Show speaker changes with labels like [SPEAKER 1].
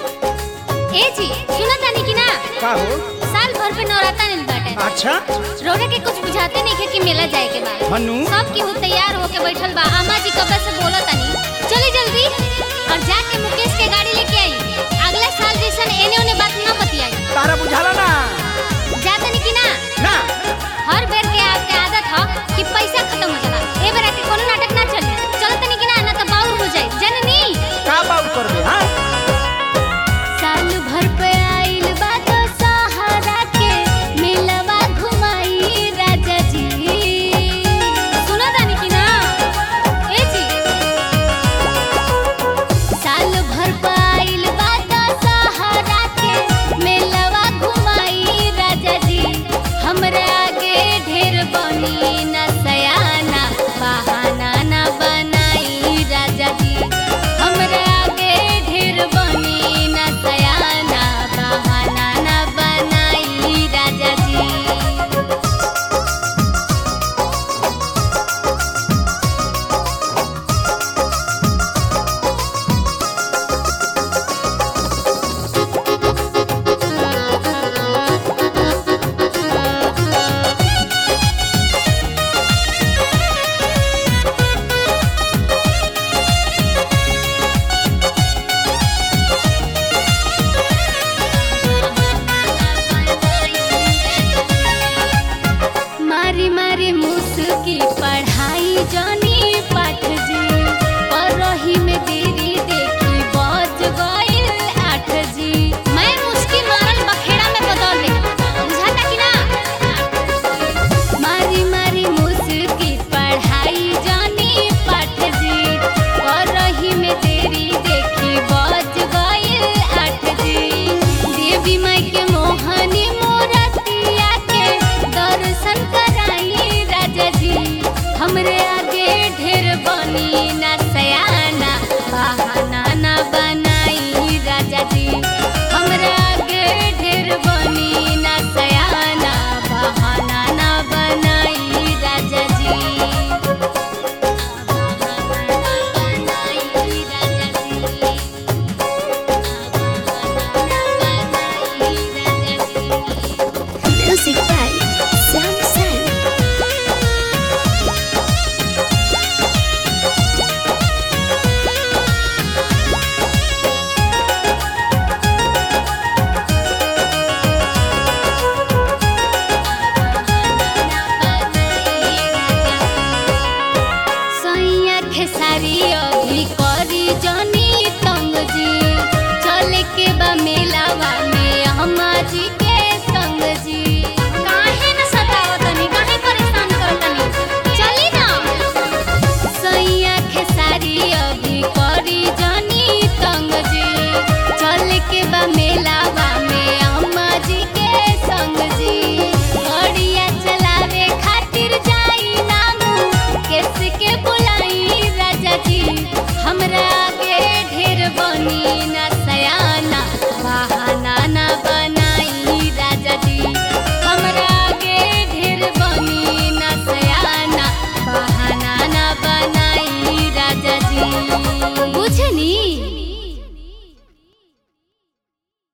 [SPEAKER 1] ए जी सुना तानी कि ना
[SPEAKER 2] का हो
[SPEAKER 1] साल भर पे नवराता नहीं बाटे
[SPEAKER 2] अच्छा
[SPEAKER 1] रोने के कुछ बुझाते नहीं है कि मेला जाए के बाद
[SPEAKER 2] हनु
[SPEAKER 1] सब केहू तैयार होके बैठल बा अम्मा जी कब से बोला तानी चली जल्दी और जाके मुकेश के गाड़ी